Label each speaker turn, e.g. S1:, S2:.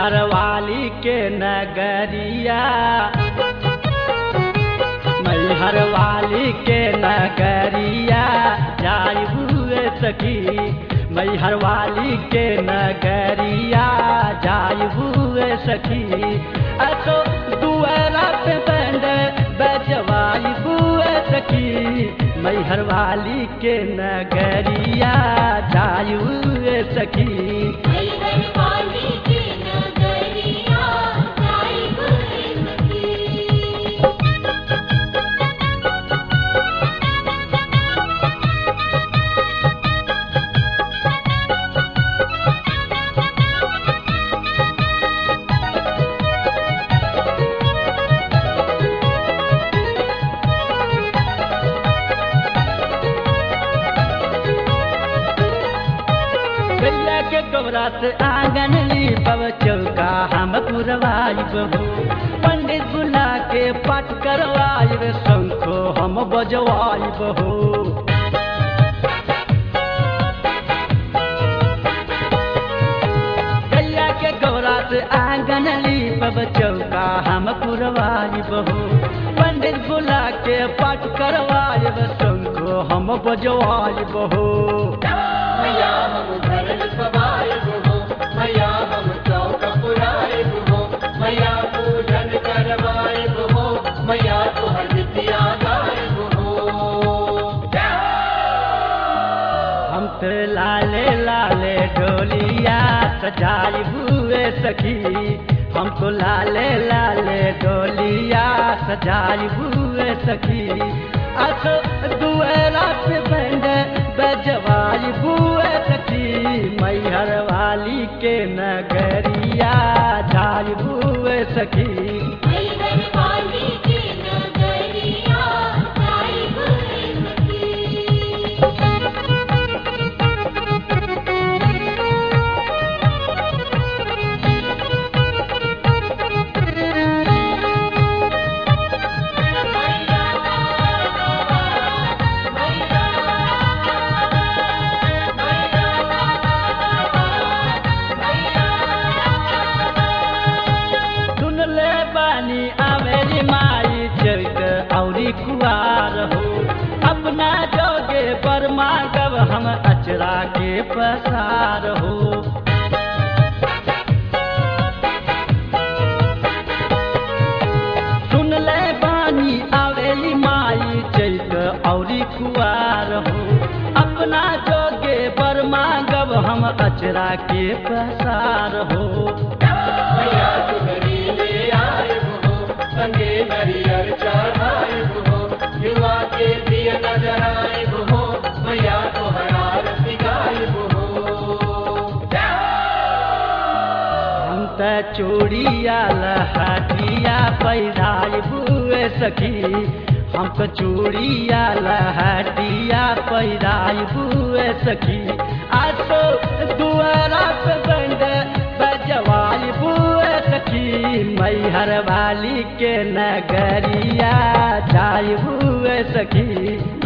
S1: मैहर वाली के नगरिया मैहर वाली के नगरिया जाई हुए सखी मैहर वाली के नगरिया जाई हुए सखी असो दुआरा पे बंद बजवाई हुए सखी मैहर वाली के नगरिया जाई हुए सखी
S2: मैहर वाली के नगरिया जाई हुए सखी
S1: गैया के गोबरा से आंगन ली पव चौका हम पुरवाई बहू पंडित बुला के पाठ करवाई रे शंखो हम बजवाई बहू गैया के गोबरा से आंगन ली पव चौका हम पुरवाई बहू पंडित बुला के पाठ करवाई रे शंखो हम बजवाई बहू
S3: मैया हम घर सवाए हो मैया हम चौक पुराए हो मैया पूजन करवाए हो मैया तुहर विद्या गाए हो
S1: हम तो लाले लाले डोलिया सजाई हुए सखी हमको लाले लाले डोलिया सजाई हुए सखी अस दुएरा पे बंद बजवाई हुए सखी मैहर वाली के नगरिया जाई हुए सखी
S2: मैहर वाली के नगरिया जाई हुए सखी
S1: सुन ले बानी आवेरी माई चरित औरी कुआर हो अपना जोगे बर्मा गब हम अचरा के पसार हो सुन ले बानी आवेली माई चैत औरी कुआर हो अपना जोगे बर्मा गब हम अचरा के पसार हो
S3: मैया तुहरी ले आए हो संगे नरियर चढ़ाए हो युवा के दिय नजर आए हो मैया तुहरा आरती गाए हो
S1: हम त चूड़िया लहटिया पैदाई बुए सखी हम तो चूड़िया लहटिया पैदाई बुए सखी आज तो दुआरा पे बंद बजवाई बुए सखी मैहर वाली के नगरिया जाई बुए सखी